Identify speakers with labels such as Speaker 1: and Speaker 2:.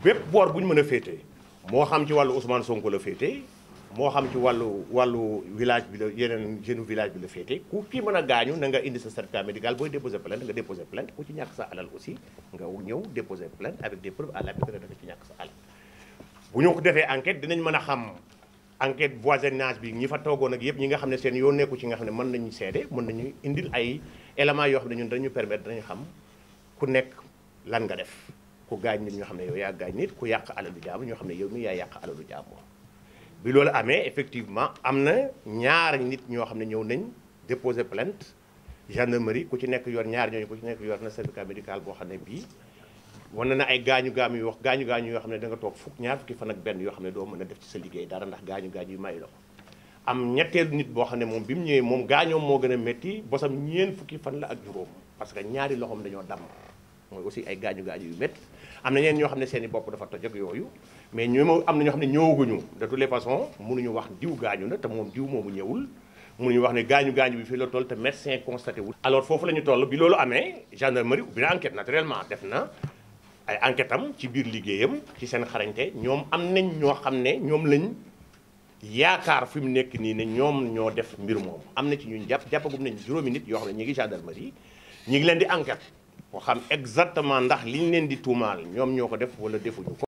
Speaker 1: bépp boor bu ñu mën a féetee moo xam ci wàllu Ousmane Sonko la féetee moo xam ci wàllu wàllu village bi la yeneen jeune village bi la féetee ku ci mën a gaañu na nga indi sa certificat médical booy déposer plainte nga déposer plainte ku ci ñàkk sa alal aussi nga ñëw déposer plainte avec des preuves à l'appui que da nga ci ñàkk sa alal bu ñu ko defee enquête dinañ mën a xam enquête voisinage bi ñi fa toogoon ak yëpp ñi nga xam ne seen yoon nekku ci nga xam ne mën nañu seede mën nañu indil ay éléments yoo xam ne ñun dañu permettre dañu xam ku nekk lan nga def ku gaañ nit ñoo xam ne yow yaa gaañ nit ku yàq alalu jaamu ñoo xam ne yow mi yaa yàq alalu jaamu bi loolu amee effectivement am na ñaar nit ñoo xam ne ñëw nañ déposer plainte gendarmerie ku ci nekk yor ñaar ñooñu ku ci nekk yor na certificat médical boo xam ne bii wane na ay gaañu gaamu yu wax gaañu gaañu yoo xam ne da nga toog fukk ñaar fukki fan ak benn yoo xam ne doo mën a def ci sa liggéey dara ndax gaañu gaañu yu may la ko am ñetteelu nit boo xam ne moom bi mu ñëwee moom gaañoom moo gën a métti bosam ñeen fukki fan la ak juróom parce que ñaari loxoom dañoo damm mooy aussi ay gaañu gaañu yu métti am na ñeen ñoo xam ne seen i bopp dafa toj ak yooyu mais ñoo am na ñoo xam ne ñëwaguñu de toutes les façons mënuñu wax diw gaañu na te moom diw moomu ñëwul mënuñu wax ne gaañu gaañu bi fii la toll te médecin constaté wul alors foofu la ñu toll bi loolu amee gendarmerie ubbi na enquête naturellement def na ay enquête am ci biir liggéeyam ci seen xarañte ñoom am nañ ñoo xam ne ñoom lañ yaakaar fi mu nekk nii ne ñoom ñoo def mbir moom am na ci ñun jàpp jàppagum nañ juróomi nit yoo xam ne ñu ngi gendarmerie ñu ngi leen di enquête boo xam exactement ndax liñ leen di tuumaal ñoom ñoo ko def wala defuñu ko